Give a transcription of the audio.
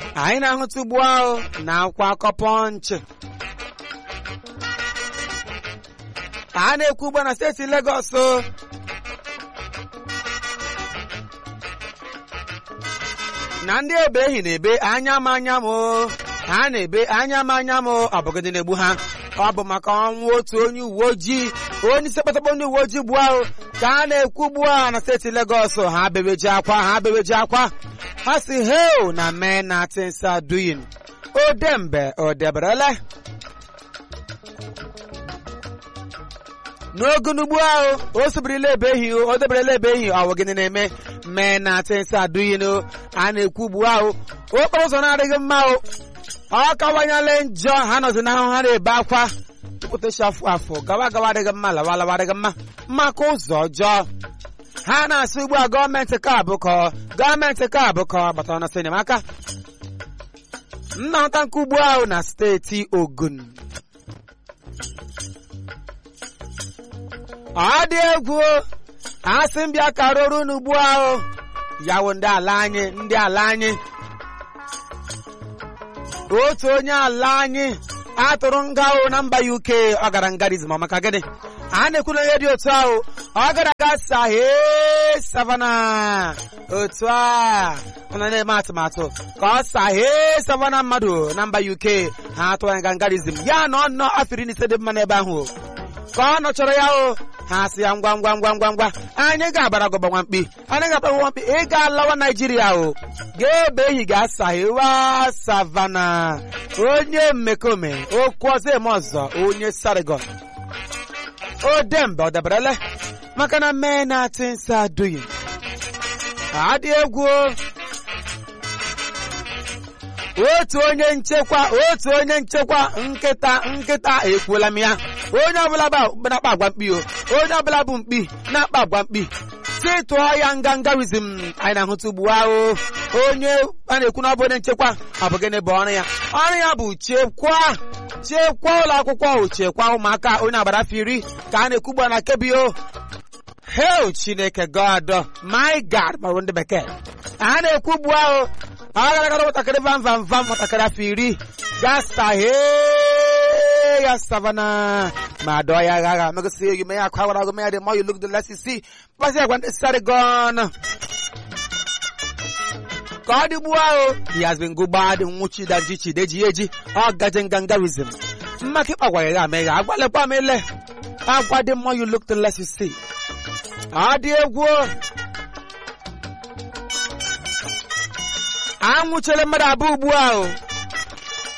anyị na-ahụta ugbu ahụ na akwa akọ pọnchị a na-ekwu ugbu a na steeti Legọs na ndị ebe ehi na-ebe anya m anya m ha na-ebe anya m anya m ọ bụgịdị na-egbu ha ọ bụ maka ọnwụ otu onye uwe ojii onye isi kpatakpọ ndị uwe ojii gbuo ahụ ka a na-ekwu ugbu a na steeti Legọs ha bebeji akwa ha bebeji akwa ha si heo na mee na tinsa duyin odembe odeberele n'ogonugbu ahụ o sobirila ebe ehi o deberela ebe ehi ọwụ gịnị na-eme mee na tinsa duyin a na-ekwu ugbu ahụ okporo ụzọ na-adịghị mma o ọ kawanyela njọ ha nọzi n'ahụ ha na-ebe akwa tukwutechi afụ afụ gawa gawa adịghị mma lawa lawa adịghị mma maka ụzọ ọjọọ ha na-asị ugbu a gọọmenti ka abụkọ gọọmenti ka abụkọ gbatara na enyemaka nnọta nke ugbu ahụ na steeti Ogun ọ dị egwu asị mbịa ka rụrụ n'ugbu ahụ yawo ndị ala anyị ndị ala anyị otu onye ala anyị atụrụ nga ahụ na mba UK ọ gara ngarizm maka gịnị a na-ekwu na onye dị otu ahụ ọ gara aga sahe savana otu a ọ na na-eme atụmatụ ka ọ sahe savana mmadụ na mba UK ha atụrụ anya ngarizm ya na ọ nọ afọ iri na ise dị mma n'ebe ahụ ka ọ nọchọrọ ya o ha sị ya ngwa ngwa ngwa ngwa ngwa anyị ga-abara gọba nwamkpi anyị ga-abara nwamkpi ị ga-alawa naijiria o ga-ebe ehi ga-asahewa savana onye mmekome okwu ọzọ eme ọzọ onye sarigon o dembe ọ dabarele maka na mee na tinsa duyi adị egwu otu onye nchekwa otu onye nchekwa nkịta nkịta ekwuola m ya onye ọbụla na-akpa agwa mkpi o onye ọbụla bụ mkpi na-akpa agwa mkpi si tụọ ya ngangarizm anyị na-ahụta ugbu ahụ onye a na-ekwu na ọ bụ onye nchekwa ọ bụ gịnị bụ ọrụ ya ọrụ ya bụ chekwa chekwa ụlọ akwụkwọ ahụ chekwa ụmụaka onye agbara afọ iri ka a na-ekwu ugbu a na kebio hel chineke god my god marụ ndị bekee a na-ekwu ugbu ahụ ọ gara gara nwatakịrị vam vam vam nwatakịrị afọ iri gasahe ya savana ma dọọ ya agha agha megosi you may akwa gwara agụ ya the more you look the less you see mkpasị agwa ndị sari gọn ka ọ dịgbuo ahụ he has been gụgbadị nwụchi daji chideji eji ọ gaje ngangarizm mmaka ịkpagwa ya amegha agwalekwa m ele agwa the more you look the less you see ọ dị egwu anwụchele mmadụ abụọ ugbu ahụ